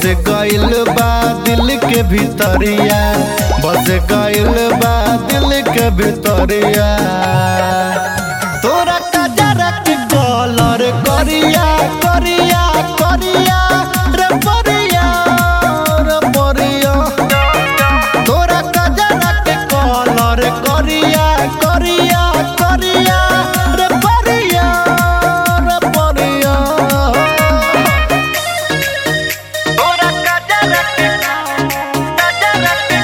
गइल बा दिल के भीतरिया बस गइल बा दिल के भीतरिया तोरा कजरा के कलर करिया करिया करिया रे परिया रे परिया तोरा कजरा के कलर करिया करिया करिया रे परिया रे परिया तोरा कजरा के कजरा के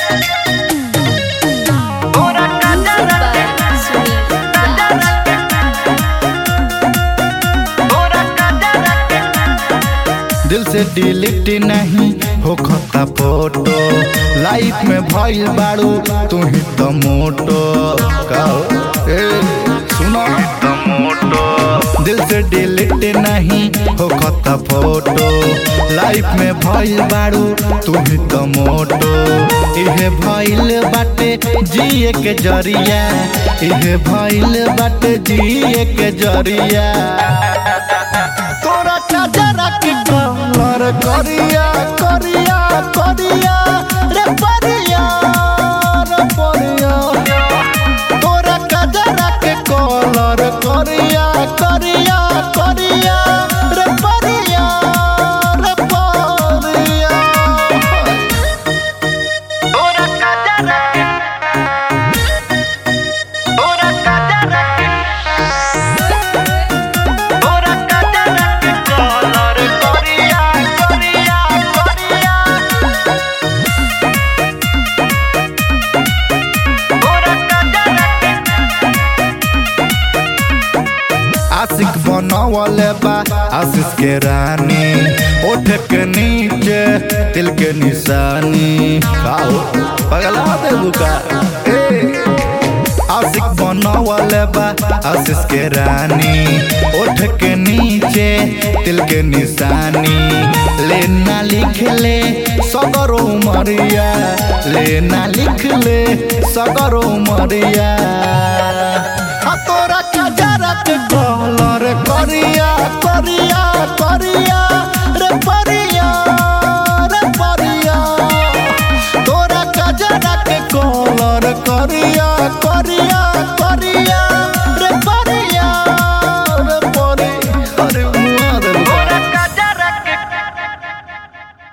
तोरा कजरा के Suneet Raj. दिल से डिलीट नहीं हो खता फोटो लाइफ में भइल बाड़ू तू ही तो मोटो कहो ए सुनो तो मोटो दिल से डिलीट नहीं हो खता फोटो लाइफ में भइल बाड़ू तू ही तो मोटो इहे भइल बाटे जिए के जरिया इहे भइल बाटे जिए के जरिया तोरा कजरा के कलर करिया करिया करिया रे परिया रे परिया तोरा कजरा के कलर करिया करिया करिया रे परिया रे परिया तोरा कजरा के तोरा कजरा के तोरा कजरा के कलर करिया करिया करिया तोरा कजरा आशिक बनवले बा आशीष के रानी ओठ के नीचे दिल के निशानी काओ पगला दे बुका ए आशिक बनवले बा आशीष के रानी ओठ के नीचे दिल के निशानी लेना लिख ले सगरो मरिया लेना लिख ले सगरो मरिया आ तोरा कजरा के कलर करिया करिया करिया